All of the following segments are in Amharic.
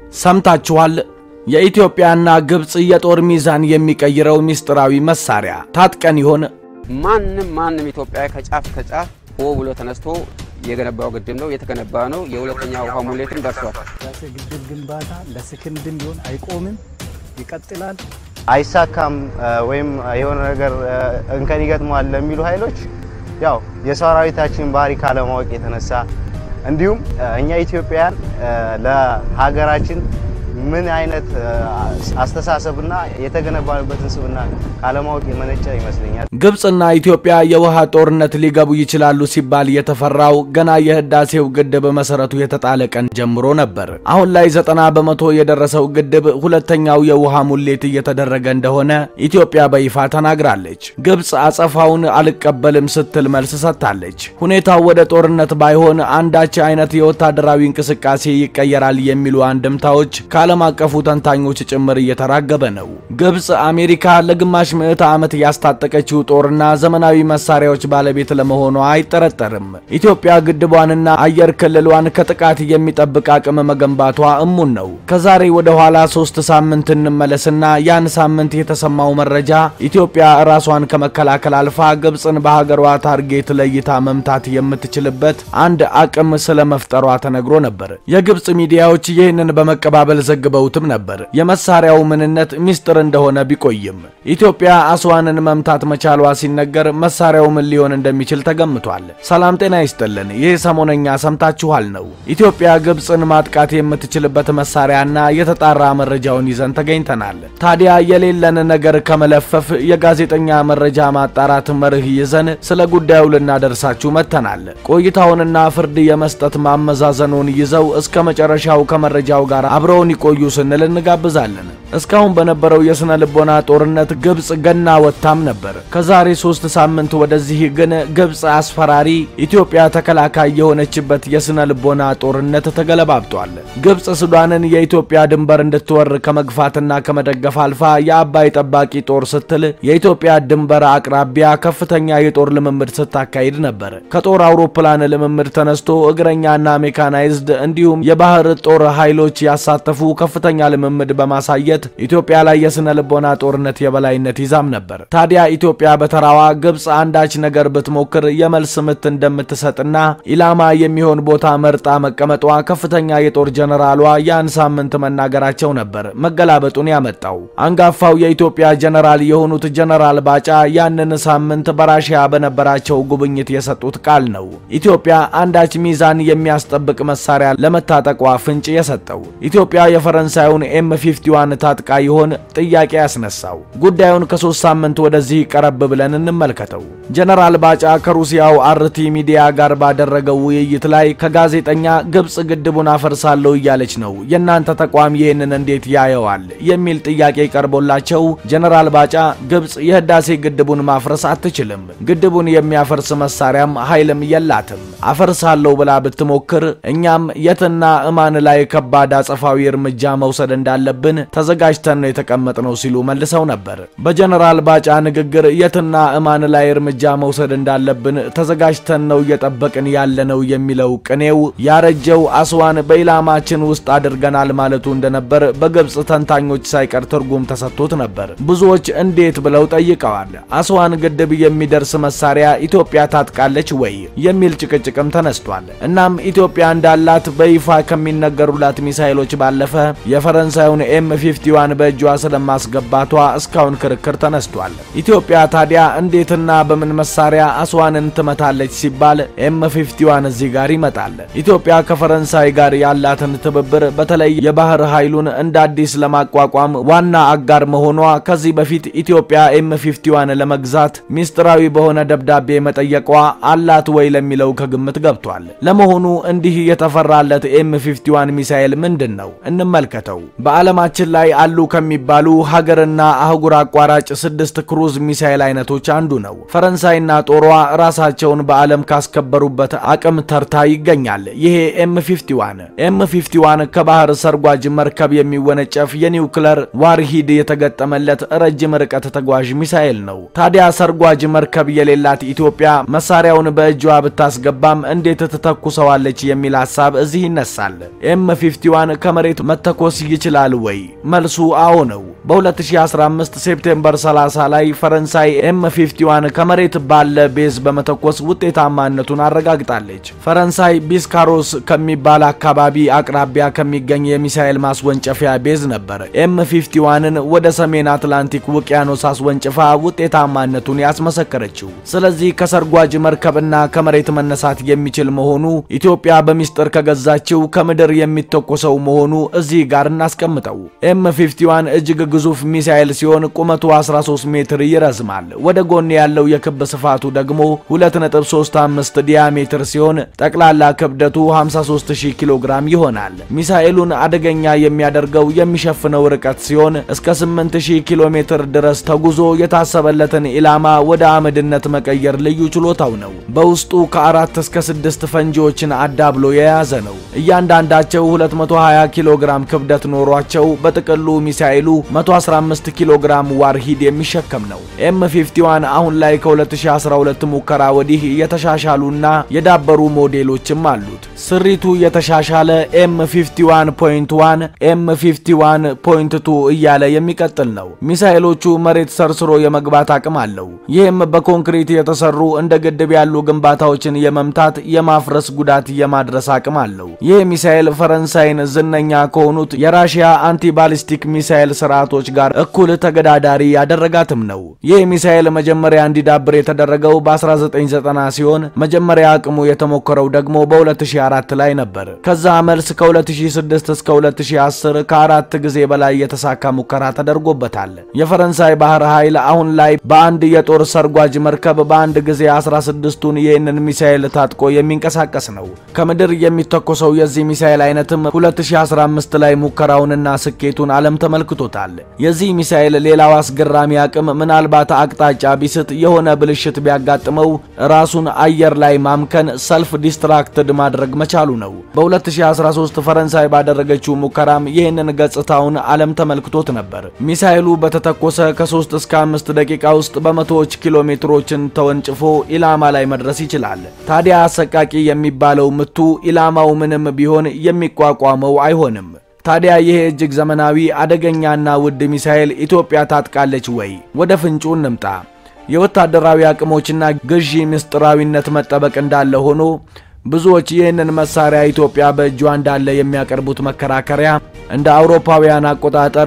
ሰምታችኋል። የኢትዮጵያና ግብፅ የጦር ሚዛን የሚቀይረው ሚስጥራዊ መሳሪያ ታጥቀን ይሆን? ማንም ማንም ኢትዮጵያ ከጫፍ ከጫፍ ሆ ብሎ ተነስቶ የገነባው ግድብ ነው፣ የተገነባ ነው። የሁለተኛ ውሃ ሙሌትም ደርሷል። ህዳሴ ግድብ ግንባታ ለሰከንድም ቢሆን አይቆምም፣ ይቀጥላል። አይሳካም ወይም የሆነ ነገር እንከን ይገጥመዋል ለሚሉ ኃይሎች ያው የሰራዊታችን ባህሪ ካለማወቅ የተነሳ እንዲሁም እኛ ኢትዮጵያውያን ለሀገራችን ምን አይነት አስተሳሰብና የተገነባንበትን ስብና ካለማወቅ የመነጨ ይመስለኛል። ግብፅና ኢትዮጵያ የውሃ ጦርነት ሊገቡ ይችላሉ ሲባል የተፈራው ገና የህዳሴው ግድብ መሰረቱ የተጣለ ቀን ጀምሮ ነበር። አሁን ላይ ዘጠና በመቶ የደረሰው ግድብ ሁለተኛው የውሃ ሙሌት እየተደረገ እንደሆነ ኢትዮጵያ በይፋ ተናግራለች። ግብፅ አጸፋውን አልቀበልም ስትል መልስ ሰጥታለች። ሁኔታው ወደ ጦርነት ባይሆን አንዳች አይነት የወታደራዊ እንቅስቃሴ ይቀየራል የሚሉ አንድምታዎች ከዓለም አቀፉ ተንታኞች ጭምር እየተራገበ ነው። ግብፅ አሜሪካ ለግማሽ ምዕተ ዓመት ያስታጠቀችው ጦርና ዘመናዊ መሳሪያዎች ባለቤት ለመሆኗ አይጠረጠርም። ኢትዮጵያ ግድቧንና አየር ክልሏን ከጥቃት የሚጠብቅ አቅም መገንባቷ እሙን ነው። ከዛሬ ወደ ኋላ ሶስት ሳምንት እንመለስና ያን ሳምንት የተሰማው መረጃ ኢትዮጵያ ራሷን ከመከላከል አልፋ ግብፅን በሀገሯ ታርጌት ለይታ መምታት የምትችልበት አንድ አቅም ስለመፍጠሯ ተነግሮ ነበር። የግብፅ ሚዲያዎች ይህንን በመቀባበል ዘግበውትም ነበር። የመሳሪያው ምንነት ሚስጥር እንደሆነ ቢቆይም ኢትዮጵያ አስዋንን መምታት መቻሏ ሲነገር መሳሪያው ምን ሊሆን እንደሚችል ተገምቷል። ሰላም ጤና ይስጥልን። ይህ ሰሞነኛ ሰምታችኋል ነው። ኢትዮጵያ ግብፅን ማጥቃት የምትችልበት መሳሪያና የተጣራ መረጃውን ይዘን ተገኝተናል። ታዲያ የሌለን ነገር ከመለፈፍ የጋዜጠኛ መረጃ ማጣራት መርህ ይዘን ስለ ጉዳዩ ልናደርሳችሁ መጥተናል። ቆይታውንና ፍርድ የመስጠት ማመዛዘኑን ይዘው እስከ መጨረሻው ከመረጃው ጋር አብረውን ይቆዩ ስንል እንጋብዛለን። እስካሁን በነበረው የስነ ልቦና ጦርነት ግብፅ ገና ወጥታም ነበር። ከዛሬ ሶስት ሳምንት ወደዚህ ግን ግብፅ አስፈራሪ፣ ኢትዮጵያ ተከላካይ የሆነችበት የስነ ልቦና ጦርነት ተገለባብጧል። ግብፅ ሱዳንን የኢትዮጵያ ድንበር እንድትወር ከመግፋትና ከመደገፍ አልፋ የአባይ ጠባቂ ጦር ስትል የኢትዮጵያ ድንበር አቅራቢያ ከፍተኛ የጦር ልምምድ ስታካሂድ ነበር። ከጦር አውሮፕላን ልምምድ ተነስቶ እግረኛና ሜካናይዝድ እንዲሁም የባህር ጦር ኃይሎች ያሳተፉ ከፍተኛ ልምምድ በማሳየት ኢትዮጵያ ላይ የስነ ልቦና ጦርነት የበላይነት ይዛም ነበር። ታዲያ ኢትዮጵያ በተራዋ ግብፅ አንዳች ነገር ብትሞክር የመልስ ምት እንደምትሰጥና ኢላማ የሚሆን ቦታ መርጣ መቀመጧ ከፍተኛ የጦር ጀነራሏ ያን ሳምንት መናገራቸው ነበር መገላበጡን ያመጣው። አንጋፋው የኢትዮጵያ ጀነራል የሆኑት ጀነራል ባጫ ያንን ሳምንት በራሽያ በነበራቸው ጉብኝት የሰጡት ቃል ነው ኢትዮጵያ አንዳች ሚዛን የሚያስጠብቅ መሳሪያ ለመታጠቋ ፍንጭ የሰጠው። ኢትዮጵያ የፈረንሳዩን ኤም 51 ታጥቃ ይሆን ጥያቄ ያስነሳው። ጉዳዩን ከሶስት ሳምንት ወደዚህ ቀረብ ብለን እንመልከተው። ጀነራል ባጫ ከሩሲያው አርቲ ሚዲያ ጋር ባደረገው ውይይት ላይ ከጋዜጠኛ ግብፅ ግድቡን አፈርሳለሁ እያለች ነው፣ የእናንተ ተቋም ይህንን እንዴት ያየዋል? የሚል ጥያቄ ቀርቦላቸው ጀነራል ባጫ ግብፅ የህዳሴ ግድቡን ማፍረስ አትችልም፣ ግድቡን የሚያፈርስ መሳሪያም ኃይልም የላትም። አፈርሳለሁ ብላ ብትሞክር እኛም የትና እማን ላይ ከባድ አጸፋዊ እርምጃ መውሰድ እንዳለብን ተዘጋጅተን ነው የተቀመጥነው ሲሉ መልሰው ነበር። በጀነራል ባጫ ንግግር የትና እማን ላይ እርምጃ መውሰድ እንዳለብን ተዘጋጅተን ነው እየጠበቅን ያለነው የሚለው ቅኔው ያረጀው አስዋን በኢላማችን ውስጥ አድርገናል ማለቱ እንደነበር በግብፅ ተንታኞች ሳይቀር ትርጉም ተሰጥቶት ነበር። ብዙዎች እንዴት ብለው ጠይቀዋል። አስዋን ግድብ የሚደርስ መሳሪያ ኢትዮጵያ ታጥቃለች ወይ የሚል ጭቅጭቅም ተነስቷል። እናም ኢትዮጵያ እንዳላት በይፋ ከሚነገሩላት ሚሳይሎች ባለፈ የፈረንሳዩን ኤም 51 በእጇ ስለማስገባቷ እስካሁን ክርክር ተነስቷል። ኢትዮጵያ ታዲያ እንዴትና በምን መሳሪያ አስዋንን ትመታለች ሲባል ኤም 51 እዚህ ጋር ይመጣል። ኢትዮጵያ ከፈረንሳይ ጋር ያላትን ትብብር በተለይ የባህር ኃይሉን እንደ አዲስ ለማቋቋም ዋና አጋር መሆኗ ከዚህ በፊት ኢትዮጵያ ኤም 51 ለመግዛት ሚስጥራዊ በሆነ ደብዳቤ መጠየቋ አላት ወይ ለሚለው ከግምት ገብቷል። ለመሆኑ እንዲህ የተፈራለት ኤም 51 ሚሳኤል ምንድን ነው? እንመልከተው። በዓለማችን ላይ አሉ ከሚባሉ ሀገርና አህጉር አቋራጭ ስድስት ክሩዝ ሚሳኤል አይነቶች አንዱ ነው። ፈረንሳይና ጦሯ ራሳቸውን በዓለም ካስከበሩበት አቅም ተርታ ይገኛል። ይሄ ኤም 51 ኤም 51 ከባህር ሰርጓጅ መርከብ የሚወነጨፍ የኒውክለር ዋርሂድ የተገጠመለት ረጅም ርቀት ተጓዥ ሚሳኤል ነው። ታዲያ ሰርጓጅ መርከብ የሌላት ኢትዮጵያ መሳሪያውን በእጇ ብታስገባም እንዴት ትተኩሰዋለች የሚል ሀሳብ እዚህ ይነሳል። ኤም 51 ከመሬት መተኮስ ይችላል ወይ? መልሱ አዎ ነው። በ2015 ሴፕቴምበር 30 ላይ ፈረንሳይ ኤም 51 ከመሬት ባለ ቤዝ በመተኮስ ውጤታማነቱን አረጋግጣለች። ፈረንሳይ ቢስካሮስ ከሚባል አካባቢ አቅራቢያ ከሚገኝ የሚሳኤል ማስወንጨፊያ ቤዝ ነበር ኤም 51ን ወደ ሰሜን አትላንቲክ ውቅያኖስ አስወንጭፋ ውጤታማነቱን ያስመሰከረችው። ስለዚህ ከሰርጓጅ መርከብና ከመሬት መነሳት የሚችል መሆኑ ኢትዮጵያ በሚስጥር ከገዛችው ከምድር የሚተኮሰው መሆኑ እዚህ ጋር እናስቀምጠው። ኤም 51 እጅግ ግዙፍ ሚሳኤል ሲሆን ቁመቱ 13 ሜትር ይረዝማል። ወደ ጎን ያለው የክብ ስፋቱ ደግሞ 2.35 ዲያሜትር ሲሆን ጠቅላላ ክብደቱ 53000 ኪሎ ግራም ይሆናል። ሚሳኤሉን አደገኛ የሚያደርገው የሚሸፍነው ርቀት ሲሆን እስከ 8000 ኪሎ ሜትር ድረስ ተጉዞ የታሰበለትን ኢላማ ወደ አመድነት መቀየር ልዩ ችሎታው ነው። በውስጡ ከአራት እስከ ስድስት ፈንጂዎችን አዳብሎ የያዘ ነው። እያንዳንዳቸው 220 ኪሎ ግራም ክብደት ኖሯቸው በጥቅሉ ሚሳኤሉ 115 ኪሎ ግራም ዋርሂድ የሚሸከም ነው። ኤም 51 አሁን ላይ ከ2012 ሙከራ ወዲህ የተሻሻሉና የዳበሩ ሞዴሎችም አሉት። ስሪቱ የተሻሻለ ኤም 51.1 ኤም 51.2 እያለ የሚቀጥል ነው። ሚሳኤሎቹ መሬት ሰርስሮ የመግባት አቅም አለው። ይህም በኮንክሪት የተሰሩ እንደ ግድብ ያሉ ግንባታዎችን የመምታት የማፍረስ ጉዳት የማድረስ አቅም አለው። ይህ ሚሳኤል ፈረንሳይን ዝነኛ ከሆኑት የራሽያ አንቲባሊስቲክ ሚሳኤል ስርዓቶች ጋር እኩል ተገዳዳሪ ያደረጋትም ነው። ይህ ሚሳኤል መጀመሪያ እንዲዳብር የተደረገው በ1990 ሲሆን መጀመሪያ አቅሙ የተሞከረው ደግሞ በ2004 ላይ ነበር። ከዛ መልስ ከ2006 እስከ 2010 ከአራት ጊዜ በላይ የተሳካ ሙከራ ተደርጎበታል። የፈረንሳይ ባህር ኃይል አሁን ላይ በአንድ የጦር ሰርጓጅ መርከብ በአንድ ጊዜ 16ቱን ይህንን ሚሳኤል ታጥቆ የሚንቀሳቀስ ነው። ከምድር የሚተኮሰው የዚህ ሚሳኤል አይነትም 2015 ላይ ሙከራውንና ስኬቱን ዓለም ተመልክቶታል። የዚህ ሚሳኤል ሌላው አስገራሚ አቅም ምናልባት አቅጣጫ ቢስት የሆነ ብልሽት ቢያጋጥመው ራሱን አየር ላይ ማምከን ሰልፍ ዲስትራክትድ ማድረግ መቻሉ ነው። በ2013 ፈረንሳይ ባደረገችው ሙከራም ይህንን ገጽታውን ዓለም ተመልክቶት ነበር። ሚሳኤሉ በተተኮሰ ከ3 እስከ 5 ደቂቃ ውስጥ በመቶዎች ኪሎ ሜትሮችን ተወንጭፎ ኢላማ ላይ መድረስ ይችላል። ታዲያ አሰቃቂ የሚባለው ምቱ ኢላማው ምንም ቢሆን የሚቋቋመው አይሆንም። ታዲያ ይሄ እጅግ ዘመናዊ አደገኛና ውድ ሚሳኤል ኢትዮጵያ ታጥቃለች ወይ? ወደ ፍንጩ እንምጣ። የወታደራዊ አቅሞችና ግዢ ምስጢራዊነት መጠበቅ እንዳለ ሆኖ ብዙዎች ይህንን መሳሪያ ኢትዮጵያ በእጇ እንዳለ የሚያቀርቡት መከራከሪያ እንደ አውሮፓውያን አቆጣጠር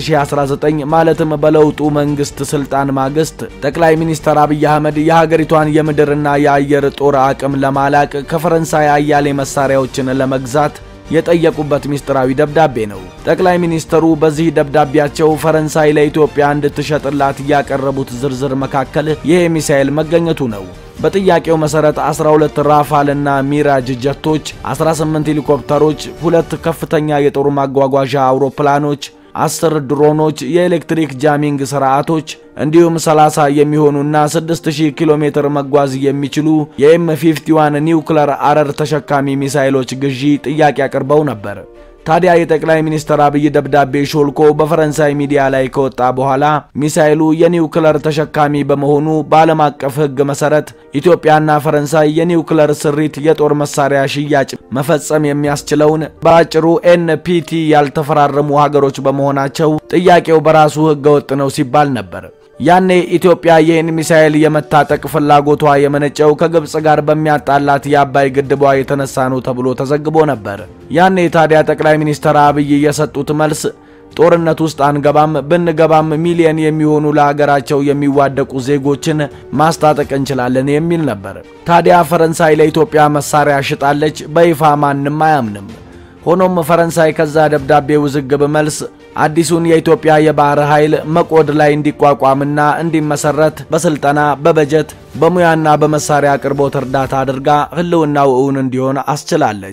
በ2019 ማለትም በለውጡ መንግስት ስልጣን ማግስት ጠቅላይ ሚኒስትር አብይ አህመድ የሀገሪቷን የምድርና የአየር ጦር አቅም ለማላቅ ከፈረንሳይ አያሌ መሳሪያዎችን ለመግዛት የጠየቁበት ሚስጥራዊ ደብዳቤ ነው። ጠቅላይ ሚኒስትሩ በዚህ ደብዳቤያቸው ፈረንሳይ ለኢትዮጵያ እንድትሸጥላት ያቀረቡት ዝርዝር መካከል ይህ ሚሳኤል መገኘቱ ነው። በጥያቄው መሰረት 12 ራፋል እና ሚራጅ ጀቶች፣ 18 ሄሊኮፕተሮች፣ ሁለት ከፍተኛ የጦር ማጓጓዣ አውሮፕላኖች፣ 10 ድሮኖች፣ የኤሌክትሪክ ጃሚንግ ስርዓቶች እንዲሁም 30 የሚሆኑና 6000 ኪሎ ሜትር መጓዝ የሚችሉ የኤም 51 ኒውክለር አረር ተሸካሚ ሚሳይሎች ግዢ ጥያቄ አቅርበው ነበር። ታዲያ የጠቅላይ ሚኒስትር አብይ ደብዳቤ ሾልኮ በፈረንሳይ ሚዲያ ላይ ከወጣ በኋላ ሚሳኤሉ የኒውክለር ተሸካሚ በመሆኑ በዓለም አቀፍ ሕግ መሰረት ኢትዮጵያና ፈረንሳይ የኒውክለር ስሪት የጦር መሳሪያ ሽያጭ መፈጸም የሚያስችለውን በአጭሩ ኤንፒቲ ያልተፈራረሙ ሀገሮች በመሆናቸው ጥያቄው በራሱ ሕገወጥ ነው ሲባል ነበር። ያኔ ኢትዮጵያ ይህን ሚሳኤል የመታጠቅ ፍላጎቷ የመነጨው ከግብፅ ጋር በሚያጣላት የአባይ ግድቧ የተነሳ ነው ተብሎ ተዘግቦ ነበር። ያኔ ታዲያ ጠቅላይ ሚኒስትር አብይ የሰጡት መልስ ጦርነት ውስጥ አንገባም፣ ብንገባም ሚሊየን የሚሆኑ ለሀገራቸው የሚዋደቁ ዜጎችን ማስታጠቅ እንችላለን የሚል ነበር። ታዲያ ፈረንሳይ ለኢትዮጵያ መሳሪያ ሽጣለች፣ በይፋ ማንም አያምንም። ሆኖም ፈረንሳይ ከዛ ደብዳቤ ውዝግብ መልስ አዲሱን የኢትዮጵያ የባህር ኃይል መቆድ ላይ እንዲቋቋምና እንዲመሰረት በስልጠና በበጀት በሙያና በመሳሪያ አቅርቦት እርዳታ አድርጋ ሕልውናው እውን እንዲሆን አስችላለች።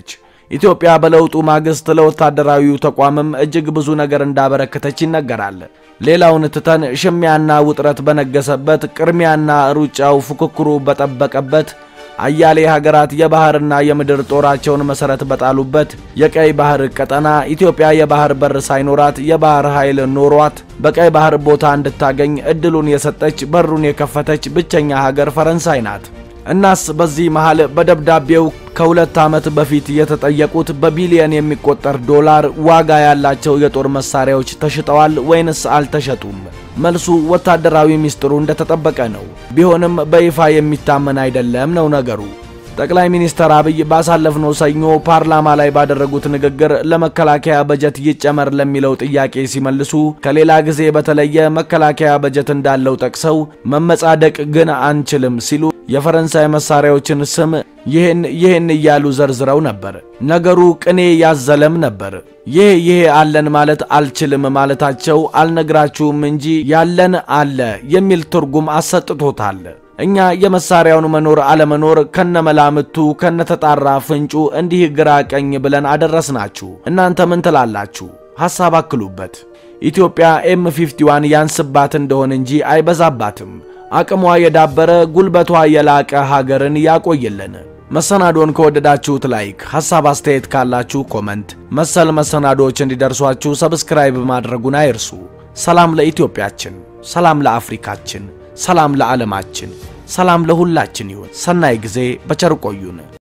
ኢትዮጵያ በለውጡ ማግስት ለወታደራዊው ተቋምም እጅግ ብዙ ነገር እንዳበረከተች ይነገራል። ሌላውን ትተን ሽሚያና ውጥረት በነገሰበት ቅድሚያና ሩጫው ፉክክሩ በጠበቀበት አያሌ ሀገራት የባህርና የምድር ጦራቸውን መሰረት በጣሉበት የቀይ ባህር ቀጠና ኢትዮጵያ የባህር በር ሳይኖራት የባህር ኃይል ኖሯት በቀይ ባህር ቦታ እንድታገኝ እድሉን የሰጠች በሩን የከፈተች ብቸኛ ሀገር ፈረንሳይ ናት። እናስ በዚህ መሃል በደብዳቤው ከሁለት ዓመት በፊት የተጠየቁት በቢሊየን የሚቆጠር ዶላር ዋጋ ያላቸው የጦር መሳሪያዎች ተሽጠዋል ወይንስ አልተሸጡም? መልሱ ወታደራዊ ሚስጥሩ እንደተጠበቀ ነው። ቢሆንም በይፋ የሚታመን አይደለም ነው ነገሩ። ጠቅላይ ሚኒስትር አብይ ባሳለፍነው ሰኞ ፓርላማ ላይ ባደረጉት ንግግር ለመከላከያ በጀት ይጨመር ለሚለው ጥያቄ ሲመልሱ ከሌላ ጊዜ በተለየ መከላከያ በጀት እንዳለው ጠቅሰው መመጻደቅ ግን አንችልም ሲሉ የፈረንሳይ መሳሪያዎችን ስም ይህን ይህን እያሉ ዘርዝረው ነበር። ነገሩ ቅኔ ያዘለም ነበር። ይህ ይሄ አለን ማለት አልችልም ማለታቸው አልነግራችሁም እንጂ ያለን አለ የሚል ትርጉም አሰጥቶታል። እኛ የመሳሪያውን መኖር አለመኖር ከነመላምቱ ከነተጣራ ፍንጩ እንዲህ ግራ ቀኝ ብለን አደረስናችሁ። እናንተ ምን ትላላችሁ? ሐሳብ አክሉበት። ኢትዮጵያ ኤም 51 ያንስባት እንደሆን እንጂ አይበዛባትም። አቅሟ የዳበረ ጉልበቷ የላቀ ሀገርን ያቆይልን። መሰናዶን ከወደዳችሁት ላይክ፣ ሐሳብ አስተያየት ካላችሁ ኮመንት፣ መሰል መሰናዶዎች እንዲደርሷችሁ ሰብስክራይብ ማድረጉን አይርሱ። ሰላም ለኢትዮጵያችን፣ ሰላም ለአፍሪካችን፣ ሰላም ለዓለማችን፣ ሰላም ለሁላችን ይሁን። ሰናይ ጊዜ በቸር ቆዩን።